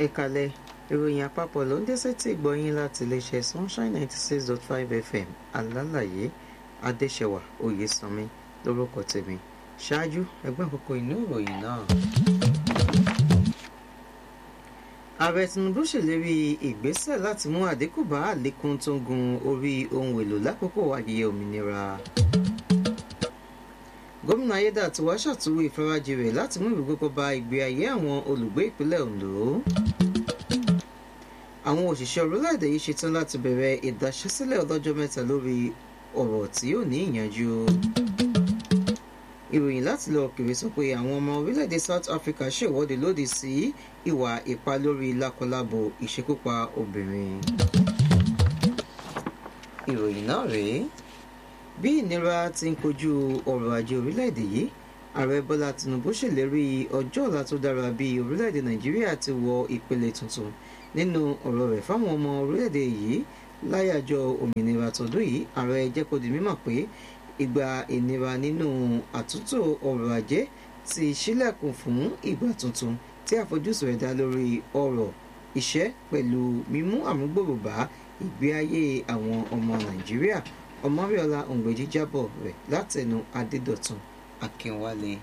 ẹ̀kalẹ̀ ìròyìn àpapọ̀ ló ń dé sétí ìgbọ̀yìn láti iléeṣẹ́ sunshine ninety six dot five fm alálàyé adéṣẹwà oyèsànmi lórúkọ tèmi ṣáájú ẹgbẹ́ àkókò inú ìròyìn náà. ààrẹ tinubu ṣèlérí ìgbésẹ̀ láti mú àdínkù bá àlékún tó ń gun orí ohun èlò lákòókò ayẹyẹ òmìnira gómìnà ayédàtiwá ṣàtúwò ìfarajì rẹ̀ láti mú ìrúgbógbó bá ìgbé ayé àwọn olùgbé ìpínlẹ̀ ondo àwọn òṣìṣẹ́ orílẹ̀-èdè yìí ṣetán láti bẹ̀rẹ̀ ìdáṣẹ́sílẹ̀ ọlọ́jọ́ mẹ́ta lórí ọ̀rọ̀ tí yóò ní ìyànjú ìròyìn láti lọ kiri sọ pé àwọn ọmọ orílẹ̀-èdè south africa ṣèwọ́de lòdì sí ìwà ipá lórí lákọlábo ìṣekúpa obìnrin ìròyìn náà rèé bí ìnira ti ń kojú ọrọ̀ ajé orílẹ̀-èdè yìí ààrẹ bọ́lá tinubu ṣèlérí ọjọ́ ọ̀la tó dára bí orílẹ̀-èdè nàìjíríà ti wọ ìpele tuntun nínú ọ̀rọ̀ rẹ̀ fáwọn ọmọ orílẹ̀-èdè yìí láyàjọ́ òmìnira tọdún yìí ààrẹ jẹ́ kó di mímọ̀ pé ìgbà ìnira nínú àtúntò ọrọ̀ ajé ti ṣílẹ̀kùn fún ìgbà tuntun tí àfojúsùn rẹ̀ dá lórí ọrọ̀ iṣẹ́ pẹ̀lú mímú àmúgbòrò bá ìgbé ayé àwọn ọmọ nàìjíríà ọmọríọlá òǹgbẹ̀jì jábọ̀ rẹ̀ látẹnu adédọ̀tun akínwálé.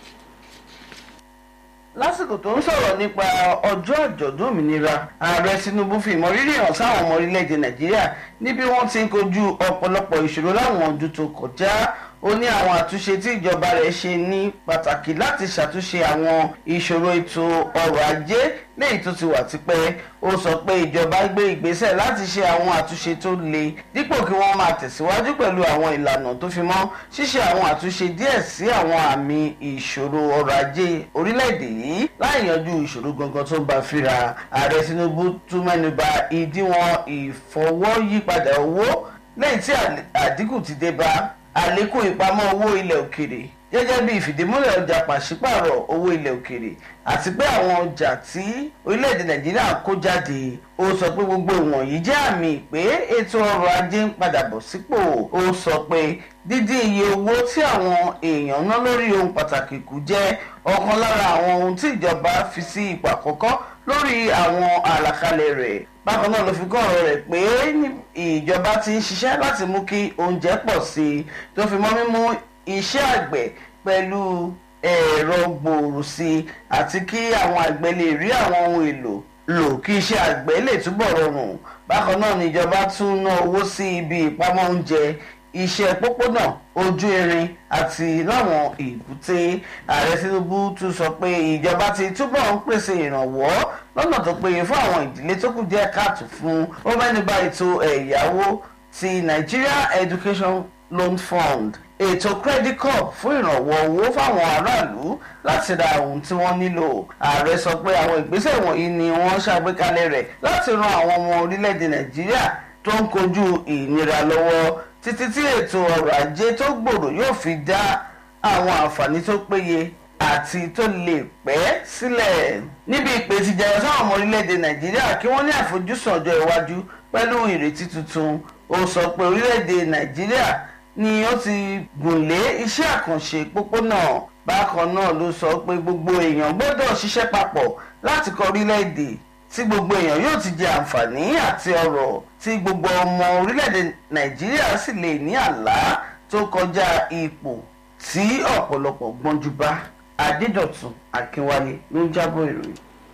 lásìkò tó ń sọ̀rọ̀ nípa ọjọ́ àjọ̀dún òmìnira ààrẹ tinubu fi ìmọrírì hàn sáwọn ọmọ orílẹ̀-èdè nàìjíríà níbi wọ́n ti ń kojú ọ̀pọ̀lọpọ̀ ìṣòro láwọn ọdún tó kọjá ó ní àwọn àtúnṣe tí ìjọba rẹ̀ ṣe ní pàtàkì láti ṣàtúnṣe àwọn ìṣòro ètò ọrọ̀ ajé léyìí tó ti wà tipẹ́ ó sọ pé ìjọba gbé ìgbésẹ̀ láti ṣe àwọn àtúnṣe tó le dípò kí wọ́n máa tẹ̀síwájú pẹ̀lú àwọn ìlànà tó fi mọ́ ṣíṣe àwọn àtúnṣe díẹ̀ sí àwọn àmì ìṣòro ọrọ̀ ajé orílẹ̀-èdè yìí láì yanjú ìṣòro gangan tó ń bá fíra ààrẹ tinubu tún mẹ́nuba ìdíwọ̀n ìfọwọ́yípadà owó lẹ́yìn tí àdínkù ti dé bá àlékún ìpamọ́ owó ilẹ̀ òkèrè gẹ́gẹ́ bí ìfìdímúlẹ̀ ọjà pàṣípààrọ̀ owó ilẹ̀ òkèrè àti pé àwọn ọjà tí orílẹ̀-èdè nàìjíríà kó jáde ó sọ pé gbogbo ìwọ̀nyí jẹ́ àmì pé ètò ọrọ̀ ajé ń padà bọ̀ sípò ó sọ pé dídín iye owó tí àwọn èèyàn ná lórí ohun pàtàkì kù jẹ́ ọ̀kan lára àwọn ohun tí ìjọba fi sí ipò àkọ́kọ́ lórí àwọn àlàkalẹ̀ rẹ̀ bákan náà ló fi kọ́ ọ̀rọ̀ rẹ̀ pé ìjọba ti ń ṣiṣẹ́ láti mú kí oúnjẹ pọ̀ sí i tó fi mọ́ mímú iṣẹ́ àgbẹ̀ pẹ̀lú ẹ̀rọ gbòòrò sí i àti kí àwọn àgbẹ̀ lè rí àwọn ohun èlò lò kí iṣẹ́ àgbẹ̀ lè túbọ̀ rọrùn bákan náà níjọba tún ná owó sí ibi ìpamọ́ oúnjẹ iṣẹ́ pópónà ojú irin àti láwọn èbúté ààrẹ tinubu tún sọ pé ìjọba ti túbọ̀ ń pèsè ìrànwọ́ lọ́nà tó péye fún àwọn ìdílé tó kù díẹ̀ káàtó fún ó mẹ́nuba ètò ẹ̀yáwó ti nigeria education loan fund ètò credit corp fún ìrànwọ́ owó fáwọn aráàlú láti ra ohun tí wọ́n nílò ààrẹ sọ pé àwọn ìgbésẹ̀ wọ̀nyí ni wọ́n ṣàgbékalẹ̀ rẹ̀ láti ran àwọn ọmọ orílẹ̀-èdè nàìjíríà tó ń kojú ìnira lọ́wọ́ títí tí ètò ọrọ̀ ajé tó gbòòrò yóò fi dá àwọn àǹfààní tó péye àti tó lè pẹ́ sílẹ̀. níbi ìpè ti jẹyọ sáwọn ọmọ orílẹ̀-èdè nàìjíríà kí wọ́n ní àfojúsùn ọjọ́ iwájú pẹ̀lú ìrètí tuntun ó sọ pé orílẹ̀-èdè nàìjíríà ni ó ti gùnlé iṣẹ́ àkànṣe pópónà bákan náà ló sọ pé gbogbo èèyàn gbọ́dọ̀ ṣiṣẹ́ papọ̀ láti kọ́ orílẹ̀-èdè tí gbogbo èèyàn yóò ti jẹ àǹfààní àti ọrọ̀ tí gbogbo ọmọ orílẹ̀-èdè nàìjíríà sì lè ní àlá tó kọjá ipò tí ọ̀pọ̀lọpọ̀ gbọ́njú bá adédọ̀tun akínwálé ló ń jábọ̀ ìròyìn.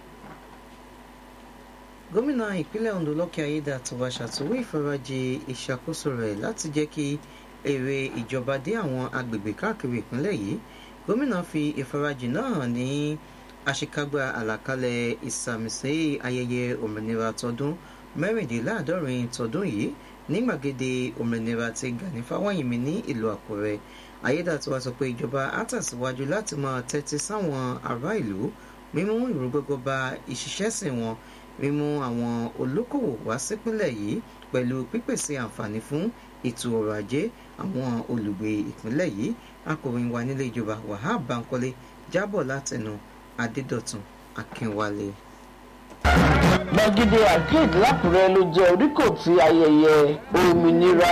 gómìnà ìpínlẹ̀ ondo lọ́kẹ́ ayédàtiwa ṣàtúwò ìfarajì ìṣàkóso rẹ̀ láti jẹ́ kí èrè ìjọba dé àwọn agbègbè káàkiri ìpínlẹ̀ yìí gómìnà fi ìfarajì náà hàn ní àṣekágbá àlàkalẹ̀ ìsàmìsí ayẹyẹ òmìnira tọdún mẹ́rìndínláàádọ́rin tọdún yìí ní gbàgede òmìnira ti gani fáwọ́yìnmí ní ìlú àkúrẹ́ ayédàtiwa sọ pé ìjọba á tẹ̀síwájú láti máa tẹ́tí sáwọn ará ìlú mímú ìrúgbógbó bá ìṣiṣẹ́sìn wọn mímú àwọn olókòwò wá sípínlẹ̀ yìí pẹ̀lú pípèsè àǹfààní fún ètò ọrọ̀ ajé àwọn olùgbé ìpínlẹ̀ yìí akọ̀ròyìn wa nílé ìjọba wahab bankole jábọ̀ látẹnu adédọ̀tun akínwálé. gbàgede arcade lákùrẹ́ ló jẹ́ oríkò tí ayẹyẹ òmìnira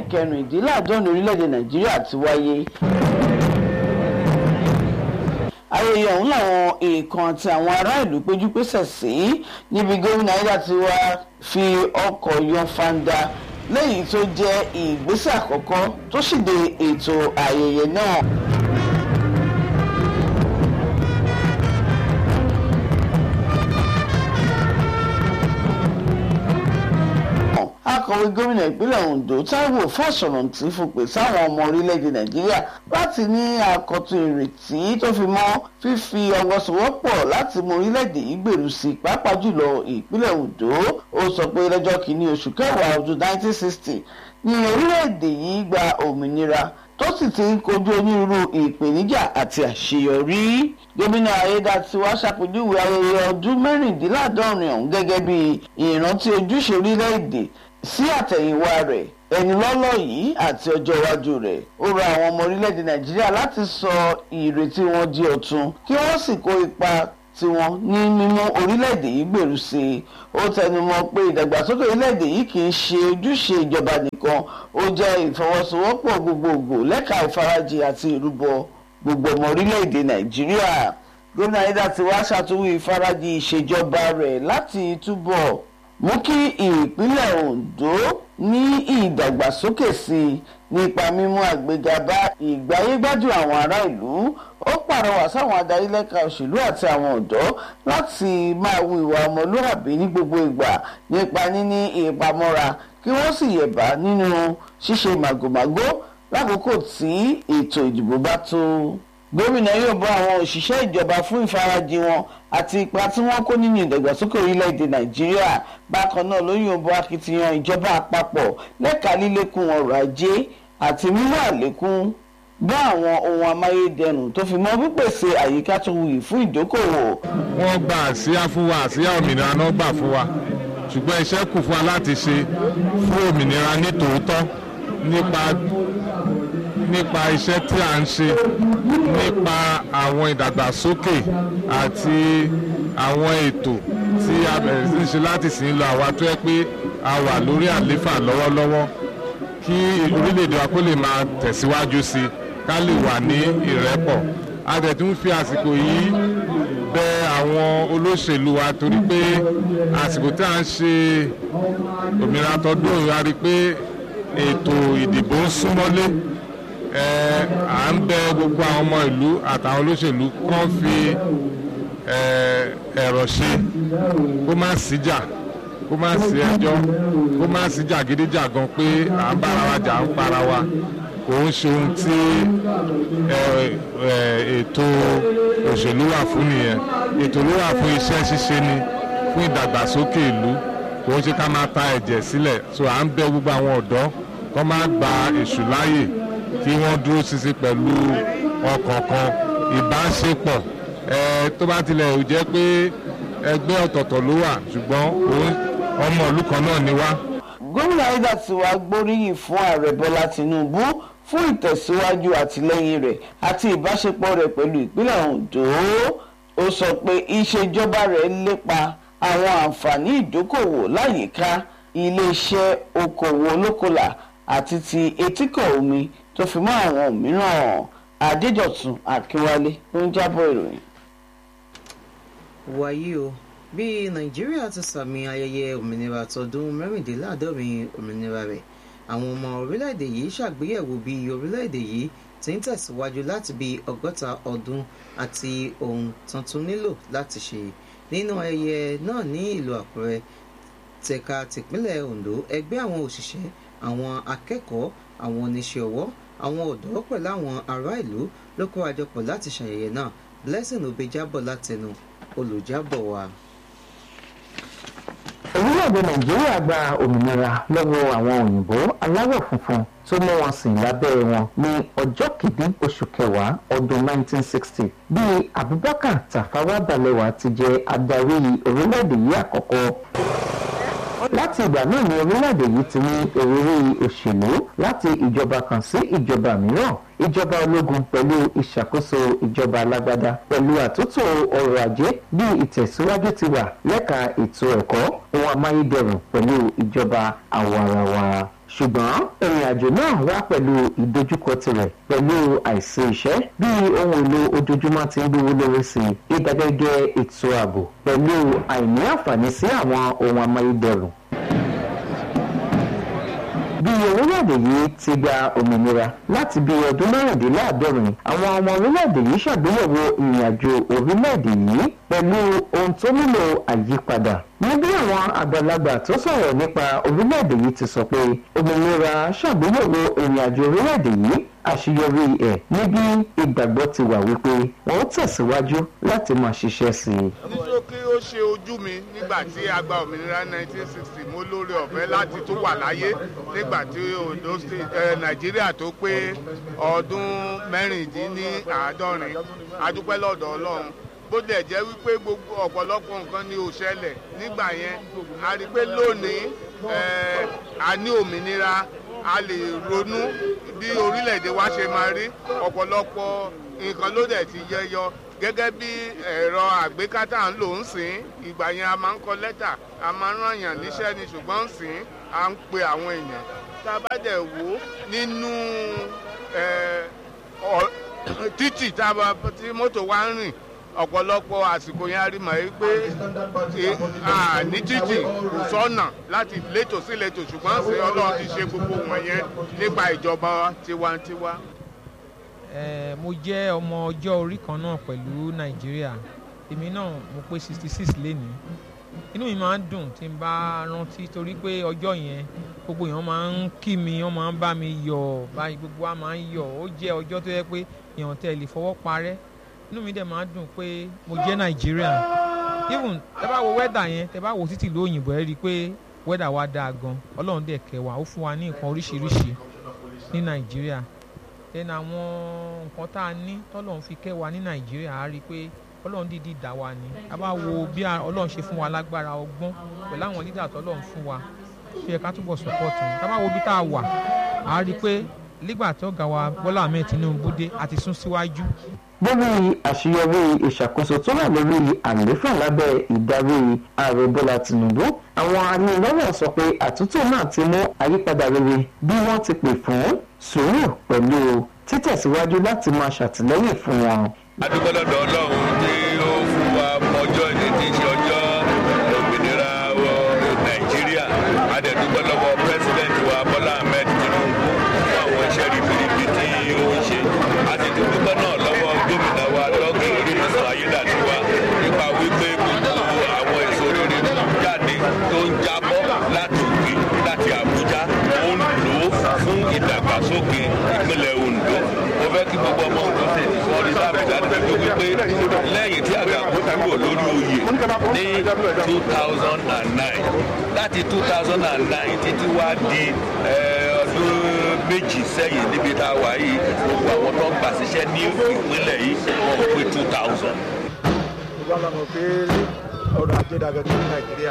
ẹlẹ́ẹ̀kẹrìndínláàádọ́rin orílẹ̀-èdè nàìjíríà ti wáyé ayẹyẹ ọ̀hún làwọn èèkàn àti àwọn ará ìlú péjú pésẹ̀ sí níbi gómìnà Ayédàtiwa fi ọkọ̀ yan fanda lẹ́yìn tó jẹ́ ìgbésẹ̀ àkọ́kọ́ tó ṣìde ètò ayẹyẹ náà. akọ̀wé gómìnà ìpínlẹ̀ Ondo Táíwò Fáṣọ̀rántì fòpè sáwọn ọmọ orílẹ̀-èdè Nàìjíríà láti ní àkọ́tún ìrètí tó fi mọ́ fífi ọwọ́ sowọ́pọ̀ láti mú orílẹ̀-èdè yìí gbèrú sí pàápàá jùlọ ìpínlẹ̀ Ondo ó sọ pé lọ́jọ́ kìíní oṣù kẹwàá ọdún 1960 ní orílẹ̀-èdè yìí gba òmìnira tó sì ti ń kojú onírúurú ìpèníjà àti àṣeyọrí gómìnà Ayédàtiwa ṣàpèjúwe ayẹyẹ ọdún mẹ́rìndínláàádọ́rin ọ̀hún gẹ́gẹ́ bí ìrántí ojúṣe orílẹ̀-èdè sí àtẹ̀yìnwá rẹ̀ ẹni lọ́lọ́ yìí àti ọjọ́ iwájú rẹ̀ ó rọ àwọn ọmọ orílẹ̀-èdè Nàìjíríà láti sọ ìrètí wọn di ọ̀tun kí wọ́n sì kó ipa tiwọn ní mímú orílẹ̀-èdè yìí gbèrú sí i ó tẹnumọ́ pé ìdàgbàsókè orílẹ̀-èdè yìí kì í ṣe ojúṣe ìjọba nìkan ó jẹ́ ìfọwọ́sowọ́pọ̀ gbogbogbò lẹ́ka ìfarajì àti ìrúbọ gbogbo ọmọ orílẹ̀-èdè Nàìjíríà gómìnà Ayédàtiwa ṣàtúwò ìfarajì ìṣèjọba rẹ̀ láti túbọ̀ mú kí ìpínlẹ̀ Ondo ní ìdàgbàsókè sí i nípa mímú àgbéga bá ìgbáyégbádùn àwọn ará ìlú ó pàrọwà sáwọn adarí lẹ́ka òṣèlú àti àwọn ọ̀dọ́ láti máa wu ìwà ọmọlúwàbí ní gbogbo ìgbà nípa níní ìpamọ́ra kí wọ́n sì yẹ̀bá nínú ṣíṣe màgòmágó lákòókò tí ètò ìdìbò bá tó gómìnà yóò bọ́ àwọn òṣìṣẹ́ ìjọba fún ìfarajì wọn àti ipa tí wọ́n kó nínú ìdàgbàsókè orílẹ̀-èdè nàìjíríà bákan náà ló yóò bọ́ akitiyan ìjọba àpapọ̀ lẹ́ka lílékún ọrọ̀ ajé àti mímú àlékún bá àwọn ohun amáyédẹrùn tó fi mọ́ pípèsè àyíká tó wuyì fún ìdókòwò. wọ́n gba àsíá fún wa àsíá òmìnira náà gbà fún wa ṣùgbọ́n iṣẹ́ kù fún wa láti ṣe fún òmìnira ní tòótọ́ nípa nípa iṣẹ́ tí a ń ṣe nípa àwọn ìdàgbàsókè àti àwọn ètò tí a bẹ̀rẹ̀ sí ń ṣe láti sìn lọ àwa tó yẹ pé a wà lórí àléfà lọ́wọ́lọ́wọ́ kí orílẹ̀-èdè wa kó lè máa tẹ̀síwájú sí i ká lè wà ní ìrẹ́pọ̀ a dẹ̀ tún fi àsìkò yìí bẹ àwọn olóṣèlú wa torí pé àsìkò tí a ń ṣe òmìnira tọdún yìí a rí i pé ètò ìdìbò ń súnmọ́lé à ń bẹ gbogbo àwọn ọmọ ìlú àtàwọn olóṣèlú kàn fi ẹ̀rọ ṣe kó má síjà kó má sí ẹjọ́ kó má sí jàgídíjàgan pé à ń bára wa jà ń para wa kò ń ṣe ohun tí ètò òṣèlú wà fún nìyẹn ètò ló wà fún iṣẹ́ ṣíṣe ni fún ìdàgbàsókè ìlú kò ń ṣe ká máa ta ẹ̀jẹ̀ sílẹ̀ so à ń bẹ gbogbo àwọn ọ̀dọ́ kó má gba èṣù láàyè kí wọ́n dúró ṣinṣin pẹ̀lú ọkàn kan ìbáṣepọ̀ tó bá tilẹ̀ ò jẹ́ pé ẹgbẹ́ ọ̀tọ̀ọ̀tọ̀ ló wà ṣùgbọ́n ọmọ ìlú kan náà ni wá. gómìnà Ayédàtiwa gbóríyìn fún ààrẹ Bọ́lá Tinubu fún ìtẹ̀síwájú àtìlẹ́yìn rẹ̀ àti ìbáṣepọ̀ rẹ̀ pẹ̀lú ìpínlẹ̀ Ondo ó sọ pé ìṣèjọba rẹ̀ lépa àwọn àǹfààní ìdókòwò láyìíká iléeṣẹ́ okòwò olókòlà àti ti etíkọ̀ omi tó fi mọ́ àwọn mìíràn Adédọ̀tun Akínwálé ló ń jábọ̀ ìròyìn. wàyí o bí nàìjíríà ti sàmì ayẹyẹ òmìnira tọdún mẹ́rìndínláàádọ́rin òmìnira rẹ̀ àwọn ọmọ orílẹ̀-èdè yìí ṣàgbéyẹ̀wò bí orílẹ̀-èdè yìí ti ń tẹ̀síwájú láti bí ọgọ́ta ọdún àti ohun tuntun nílò láti ṣe nínú ayẹyẹ náà ní ìlú àkúrẹ́ tẹ̀ka tìpínlẹ̀ ondo ẹgbẹ́ àwọn òṣìṣẹ́ àwọn akẹ́kọ̀ọ́ àwọn oníṣẹ́ ọwọ́ àwọn ọ̀dọ́ pẹ̀lú àwọn ará ìlú ló kó àjọpọ̀ láti ṣàyẹyẹ náà blessing obe jábọ̀ látẹnu olùjábọ̀ wa. orílẹ̀-èdè nàìjíríà gba òmìnira lọ́wọ́ àwọn òyìnbó aláwọ̀ funfun tó mú wọn sìn lábẹ́ wọn ní ọjọ́ kìíní oṣù kẹwàá ọdún 1960 bí abubakar tafawa balewa ti jẹ́ adarí orílẹ̀-èdè yìí àkọ́kọ́ láti ìgbà náà ni orílẹ̀-èdè yìí ti ní ìrírí òṣèlú láti ìjọba kan sí ìjọba mìíràn ìjọba ológun pẹ̀lú ìṣàkóso ìjọba alágbádá pẹ̀lú àtúntò ọrọ̀ ajé bí ìtẹ̀síwájú ti wà lẹ́ka ètò ẹ̀kọ́ ohun amáyédẹrùn pẹ̀lú ìjọba àwarawa ṣùgbọ́n ìrìn àjò náà wá pẹ̀lú ìdojúkọ tirẹ̀ pẹ̀lú àìsí iṣẹ́ bí ohun èlò ojoojúmọ́ ti ń gbówó lórí sí i ìdàgẹ́gẹ́ ètò ààbò pẹ̀lú àìní àǹfààní sí àwọn ohun amáyédẹrùn bí orílẹ̀-èdè yìí ti gba òmìnira láti bí ọdún mẹ́rìndínláàádọ́rin àwọn ọmọ orílẹ̀-èdè yìí ṣàgbéyẹ̀wò ìrìnàjò orílẹ̀-èdè yìí pẹ̀lú ohun tó nílò àyípadà ní bí àwọn àgbàlagbà tó sọ̀rọ̀ nípa orílẹ̀-èdè yìí ti sọ pé òmìnira ṣàgbéyẹ̀wò ìrìnàjò orílẹ̀-èdè yìí àṣeyọrí ẹ̀ níbi ìgbàgbọ́ ti wà wípé wọ́n tẹ̀síwájú láti máa ṣiṣẹ́ sí i. nítorí kí ó ṣe ojú mi nígbà tí a gba òmìnira 1960 mo lórí ọ̀fẹ́ láti tó wà láyé nígbà tí Ondo State ẹ Nàìjíríà tó pé ọdún mẹ́rìndínláàádọ́rin adúpẹ́ lọ́dọ̀ Ọlọ́run bó dẹ̀ jẹ́ wípé gbogbo ọ̀pọ̀lọpọ̀ nǹkan ni ò ṣẹlẹ̀ nígbà yẹn a rí i pé lónìí a ní òmìnira a lè ronú bí orílẹ̀-èdè wa ṣe máa rí ọ̀pọ̀lọpọ̀ nǹkan ló dẹ̀ ti yẹyọ gẹ́gẹ́ bí ẹ̀rọ àgbékátà ń lò ń sìn ìgbà yẹn a máa ń kọ lẹ́tà a máa ń ràn yàn níṣẹ́ ni ṣùgbọ́n ń sìn à ń pe àwọn èèyàn tá a bá dẹ̀ wò ó nínú títì tá a tí mọ́tò wa ń rìn ọ̀pọ̀lọpọ̀ àsìkò yẹn a rí mọ̀ ẹ́ pé ní títì kò sọ́nà láti létò sí létò ṣùgbọ́n ṣe ọlọ́run ti ṣe gbogbo wọn yẹn nípa ìjọba tiwantiwa. mo jẹ́ ọmọ ọjọ́ orí kan náà pẹ̀lú nàìjíríà èmi náà mo pé sixty six lénìí inú mi máa ń dùn tí n bá rántí torí pé ọjọ́ yẹn gbogbo èèyàn máa ń kí mi wọ́n máa ń bá mi yọ̀ báyìí gbogbo wa máa ń yọ̀ ó jẹ́ ọjọ́ tó yẹ pé èèyàn tẹ̀ lè fọwọ́ parẹ́ inú mi dẹ̀ máa ń dùn pé mo jẹ́ nàìjíríà even tẹ bá wo wẹ́dà yẹn tẹ bá wo títì lóyìnbó ẹ rí i pé wẹ́dà wa dáa gan ọlọ́run dẹ̀ kẹ́ wa ó fún wa ní nǹkan oríṣiríṣi ní nàìjíríà then àwọn nǹkan tá a ní tọ́lọ́run fi kẹ́ wa ní nàìjíríà á rí i pé ọlọ́run dìídì dá wa ni a bá wo bí ọlọ́run ṣe fún wa lágbára ọgbọ́n pẹ̀lú àwọn lídà tọ́lọ́run fún wa ṣe yẹ ká túbọ̀ support wọn tá a bá wo bí tá a wà á rí i pé nígbà tí ọ̀gá wa bọ́lá ahmed tinubu dé a ti sún síwájú lórí àṣeyọrí ìṣàkóso tó wà lórí àlééfà lábẹ́ ìdarí ààrẹ bọ́lá tìǹbù àwọn anilọ́wọ̀ sọ pé àtúntò náà ti mú àyípadà rere bí wọ́n ti pè fún sùúrù pẹ̀lú títẹ̀síwájú láti máa ṣàtìlẹ́yìn fún wọn. adúgbò lọ́dọ̀ ọlọ́run tí ó fún wa mọ́jọ́ ìdí tí í ṣe ọjọ́ òmìnira nàìjíríà adẹ̀dúgbò lọ́wọ́ pírẹsidẹ́ǹtì wa bọ́lá ahmed tinubu fún àwọn iṣẹ́ ribiribi tí ó ń ṣe àti dúpẹ́ náà lọ́wọ́ gómìnà wa lọ́gì orílẹ̀-èdè ayédàtiwa nípa wípé gbogbo àwọn èso rere jáde tó ń jábọ́ láti òkè láti àbújá ó ń lò ó fún ìdàgbàsókè ìpínlẹ̀ ondo mo fẹ́ kí gbogbo ọmọ ondo ṣe wọ́n rí sábẹ̀ dájú wípé lẹ́yìn tí àgàkú kúrò lórí oyè ní two thousand and nine láti two thousand and nine títí wá di ọdún méjì sẹ́yìn níbi tá a wà yìí gbogbo àwọn tó ń gbà síṣẹ́ ní ìpínlẹ̀ yìí wọ́n pé two thousand. gbogbo àwọn ọmọ pé ọrọ̀ ajé dàgbẹ́ tó ní nàìjíríà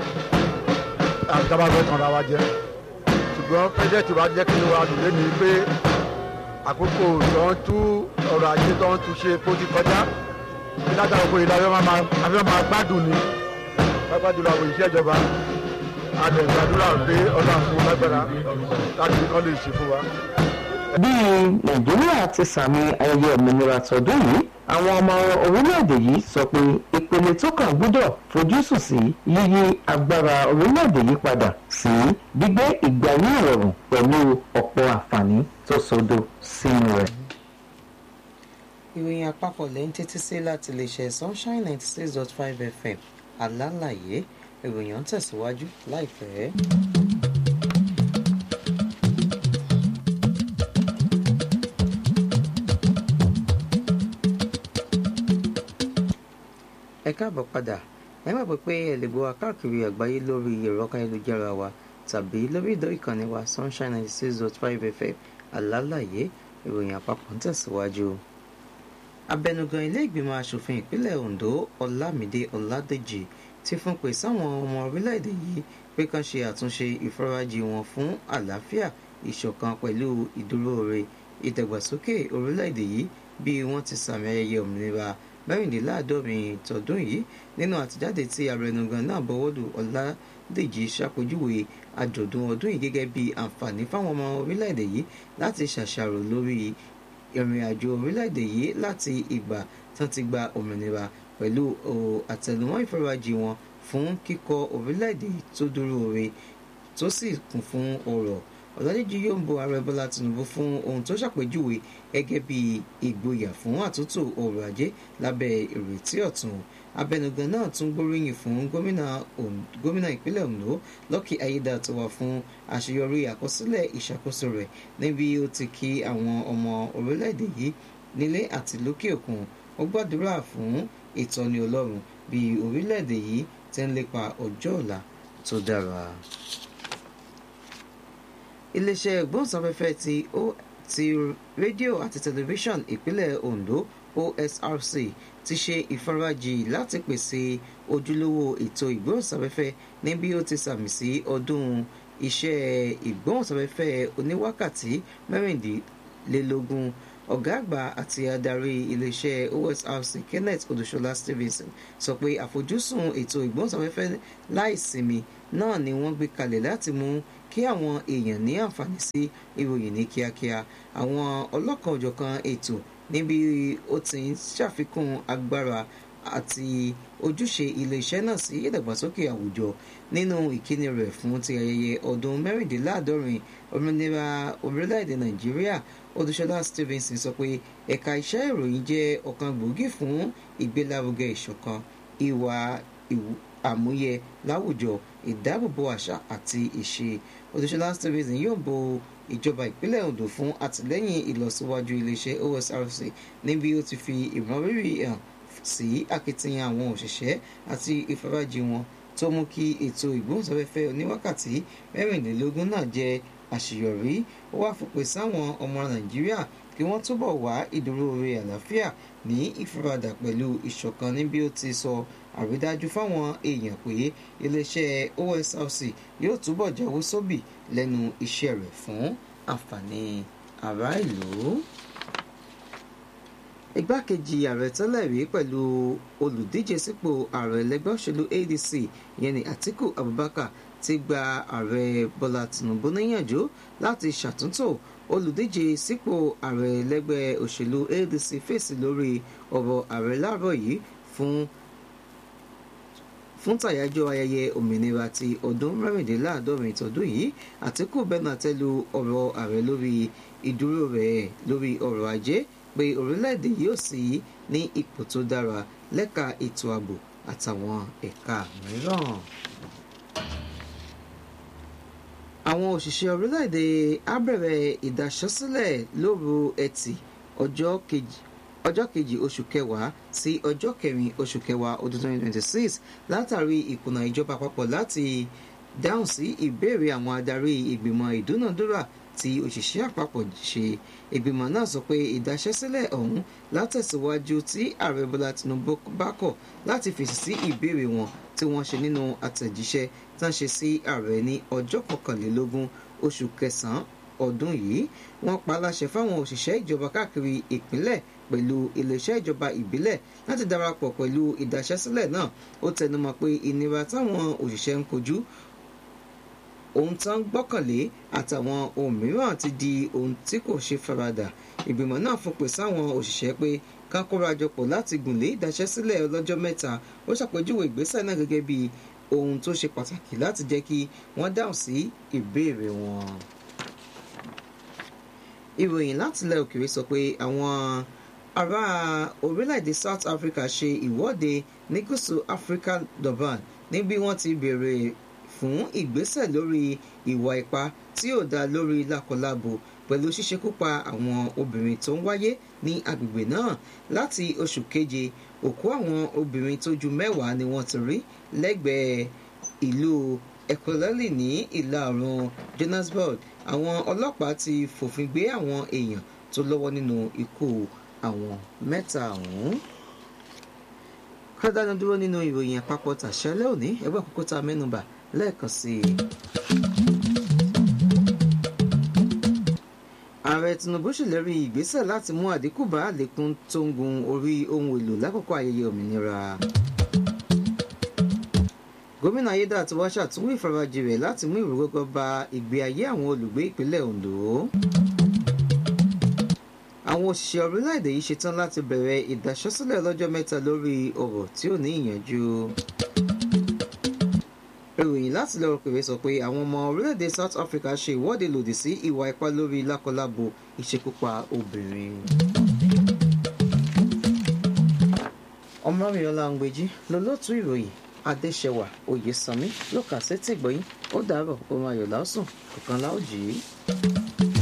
àgbàbà fẹ́ tàn ra wa jẹ ṣùgbọ́n pẹ́jẹ́tì wa jẹ́ kí wa lò lẹ́nu pé àkókò tó ń tú ọrọ̀ ajé tó ń tú ṣe kó ti kọjá látàrí òkú ìlà afẹ́ máa gbádùn ni pápá jùlọ àwọn òṣìṣẹ́ ìjọba adẹ̀gbàdúrà pé ọlọ́run fún lágbára láti kọ́ lè ṣe fún wa. bí nàìjíríà ti sàmì ayẹyẹ òmìnira tọdún yìí àwọn ọmọ orílẹ̀-èdè yìí sọ pé ìpele tó kàn gbúdọ̀ fojúsùn sí yíyí agbára orílẹ̀-èdè yìí padà sí gbígbé ìgbé ayé ìrọ̀rùn pẹ̀lú ọ̀pọ̀ àǹfààní tó sodo sínú rẹ̀. ìròyìn àpapọ̀ lẹ́yìn títí sí láti lè ṣe sunshine ninety six dot five fm alálàyé ìròyìn ń tẹ̀síwájú láìpẹ́. ẹ káàbọ̀ padà ẹ má pẹ́ pé ẹ lè gbọ́ wa káàkiri àgbáyé lórí ẹ̀rọ káyélujára wa tàbí lórí ìdó ìkànnì wa sunshine ninety six dot five fm alálàyé ìròyìn àpapọ̀ ń tẹ̀síwájú. abẹnugan ilé ìgbìmọ̀ asòfin ìpínlẹ̀ ondo ọlámídé ọládèjì ti fún pé sáwọn ọmọ orílẹ̀-èdè yìí pé kán ṣe àtúnṣe ìfarajì wọn fún àlàáfíà ìṣọ̀kan pẹ̀lú ìdúróore ìdàgbàsókè orílẹ̀-èdè yìí bí wọ́n ti sàmì ayẹyẹ òmìnira mẹ́rìndínláàádọ́rin tọdún yìí nínú àtijáde tí abẹnugan náà bọwọ́lù ọ̀làdèjì ṣàpèjúwe àjọ̀dún ọdún yìí gẹ́gẹ́ bí àǹfààní fáwọn ọmọ orílẹ̀-èdè yìí láti ṣàṣàrò lórí ìrìn àjò orílẹ̀-èdè yìí láti ìgbà tán ti gba òmìnira pẹ̀lú àtẹnumọ́ ìfarajì wọn fún kíkọ́ orílẹ̀-èdè tó dúró re tó sì kún fún ọrọ̀ ọ̀làdèjì yóò ń bo ààrẹ bọ́lá tinubu fún ohun tó ṣàpèjúwe gẹ́gẹ́ bí ìgboyà fún àtúntò ọrọ̀ ajé lábẹ́ ìrètí ọ̀tun abẹnugan náà tún gbóríyìn fún gómìnà ìpínlẹ̀ ondo lọ́kì ayédàtiwa fún àṣeyọrí àkọsílẹ̀ ìṣàkóso rẹ̀ níbi ó ti kí àwọn ọmọ orílẹ̀-èdè yìí nílé àti lókè òkun ó gbàdúrà fún ìtọ́ni ọlọ́run bí orílẹ̀-èdè yìí ti ń lépa ọjọ́ ọ̀la tó dára iléeṣẹ́ ìgbóhùnsáfẹ́fẹ́ ti ó ti rédíò àti tẹlifíṣàn ìpínlẹ̀ ondo osrc ti ṣe ìfarajì láti pèsè ojúlówó ètò ìgbóhùnsáfẹ́fẹ́ ní bí ó ti sàmì sí ọdún iṣẹ́ ìgbóhùnsáfẹ́fẹ́ oníwákàtí mẹ́rìndínlélógún ọ̀gá àgbà àti adarí iléeṣẹ́ osrc kenneth odúṣọlá stevenson sọ pé àfojúsùn ètò ìgbóhùnsáfẹ́fẹ́ láìsinmi náà ni wọ́n gbé kalẹ̀ láti mú kí àwọn èèyàn ní àǹfààní sí ìròyìn ní kíákíá àwọn ọlọ́kan òjọ̀kan ètò níbi ó ti ń ṣàfikún agbára àti ojúṣe iléeṣẹ́ náà sí ìdàgbàsókè àwùjọ nínú ìkíni rẹ̀ fún ti ayẹyẹ ọdún mẹ́rìndínláàádọ́rin òmìnira orílẹ̀-èdè nàìjíríà odúṣọlá stevenson sọ pé ẹ̀ka iṣẹ́ ìròyìn jẹ́ ọ̀kan gbòógì fún ìgbélárugẹ ìṣọ̀kan ìwà àmúyẹ láwùjọ ìdáàbòbò àṣà àti ìṣe odúṣọlá stevenson yóò bo ìjọba ìpínlẹ̀ ondo fún àtìlẹ́yìn ìlọsíwájú iléeṣẹ́ osrc níbi ó ti fi ìmọrírì hàn sí akitiyan àwọn òṣìṣẹ́ àti ìfarajì wọn tó mú kí ètò ìgbóhùnsáfẹ́fẹ́ oníwákàtí mẹ́rìnlélógún náà jẹ́ àṣeyọrí ó wá fòpin sáwọn ọmọ nàìjíríà kí wọ́n túbọ̀ wá ìdúróore àlàáfíà ní ìfaradà pẹ̀lú ìṣọ̀kan níbi ó ti sọ àrídájú fáwọn èèyàn pé iléeṣẹ́ osrc yóò túbọ̀ jáwé sóbì lẹ́nu iṣẹ́ rẹ̀ fún àǹfààní ará ìlú igbákejì ààrẹ tẹ́lẹ̀ rí pẹ̀lú olùdíje sípò ààrẹ ẹlẹ́gbẹ́ òṣèlú adc ìyẹn ní atiku abubakar ti gba ààrẹ bọ́lá tinubu níyànjú láti ṣàtúntò olùdíje sípò ààrẹ ẹlẹ́gbẹ́ òṣèlú adc fèsì lórí ọ̀rọ̀ ààrẹ láàárọ̀ yìí fún fún tàyájọ́ ayẹyẹ òmìnira ti ọdún mẹ́rìndínláàádọ́rin tọdún yìí àtìkù bẹ́ẹ̀ náà tẹ́lu ọ̀rọ̀ ààrẹ lórí ìdúró rẹ̀ lórí ọrọ̀ ajé pé orílẹ̀-èdè yóò sì ní ipò tó dára lẹ́ka ètò ààbò àtàwọn ẹ̀ka mìíràn. àwọn òṣìṣẹ́ orílẹ̀-èdè á bẹ̀rẹ̀ ìdáṣọ́sílẹ̀ lóru ẹtì ọjọ́ kejì ọjọ́ kejì oṣù kẹwàá sí ọjọ́ kẹrin oṣù kẹwàá ọdún 2026 látàrí ìkùnà ìjọba àpapọ̀ láti dáhùn sí ìbéèrè àwọn adarí ìgbìmọ̀ ìdúnàdúrà tí òṣìṣẹ́ àpapọ̀ ṣe ìgbìmọ̀ náà sọ pé ìdáṣẹ́sílẹ̀ ọ̀hún látẹ̀síwájú tí ààrẹ bọ́lá tinubu bá kọ̀ láti fèsì sí ìbéèrè wọn tí wọ́n ṣe nínú àtẹ̀jíṣẹ́ tán ṣe sí ààrẹ ní ọjọ́ kọkànlélógún oṣù kẹsàn-án ọdún yìí wọ́n pa láṣẹ fáwọn òṣìṣẹ́ ìjọba káàkiri ìpínlẹ̀ pẹ̀lú iléeṣẹ́ ìjọba ìbílẹ̀ láti darapọ̀ pẹ̀lú ìdáṣẹ́sílẹ̀ náà ó tẹnumọ́ pé ìnira táwọn òṣìṣẹ́ ń kojú ohun tán gbọ́kànlé àtàwọn ohun mìíràn ti di ohun tí kò ṣe faradà ìgbìmọ̀ náà fòpin sáwọn òṣìṣẹ́ pé kán kórajọpọ̀ láti gùnlé ìdáṣẹ́sílẹ̀ ọlọ́jọ́ mẹ́ta ó ṣàpèjúwe ìgbésẹ̀ náà gẹ́gẹ́ bí ohun tó ṣe pàtàkì láti jẹ́ kí wọ́n dáhùn sí ìbéèrè wọn. ìròyìn láti ilẹ̀ òkèèrè sọ pé àwọn ará orílẹ̀-èdè South Africa ṣe ìwọ́de ní gúúsù Africa Durban níbi wọ́n ti béèrè fún ìgbésẹ̀ lórí ìwà ipá tí ò dá lórí lákọlábo pẹ̀lú ṣíṣekúpa àwọn obìnrin tó ń wáyé ní agbègbè náà láti oṣù keje òkú àwọn obìnrin tó ju mẹ́wàá ni wọ́n ti rí lẹ́gbẹ̀ẹ́ ìlú ekolali ní ìlà oòrùn Johannesburg àwọn ọlọ́pàá ti fòfin gbé àwọn èèyàn tó lọ́wọ́ nínú ikú àwọn mẹ́ta ọ̀hún kọ́dánù dúró nínú ìròyìn àpapọ̀ tàṣẹ́lẹ̀ òní ẹgbẹ́ àkókò tá a mẹ́nubà lẹ́ẹ̀kan sí i. ààrẹ tinubu ṣèlérí ìgbésẹ̀ láti mú àdínkù bá àlékún tó ń gun orí ohun èlò lákòókò ayẹyẹ òmìnira gómìnà ayédàtiwá ṣàtúnwò ìfarajì rẹ̀ láti mú ìrúgọ́gọ́ bá ìgbé ayé àwọn olùgbé ìpínlẹ̀ ondo àwọn òṣìṣẹ́ orílẹ̀-èdè yìí ṣetán láti bẹ̀rẹ̀ ìdáṣọ́sílẹ̀ lọ́jọ́ mẹ́ta lórí ọ̀rọ̀ tí ò ní ìyànjú ìròyìn láti lọ́rọ̀ pèrè sọ pé àwọn ọmọ orílẹ̀-èdè south africa ṣe ìwọ́de lòdì sí ìwà ipá lórí lákọlábo ìṣekúpa obìnrin. ọmọrìnọlá ń-gbèjì lólótú ìròyìn adéṣẹwà oyèsànmí ló kà sétí ìgbọ̀yìn ó dàárọ̀ ohun ayọ̀ lásùn kọ̀ọ̀kan láòjì.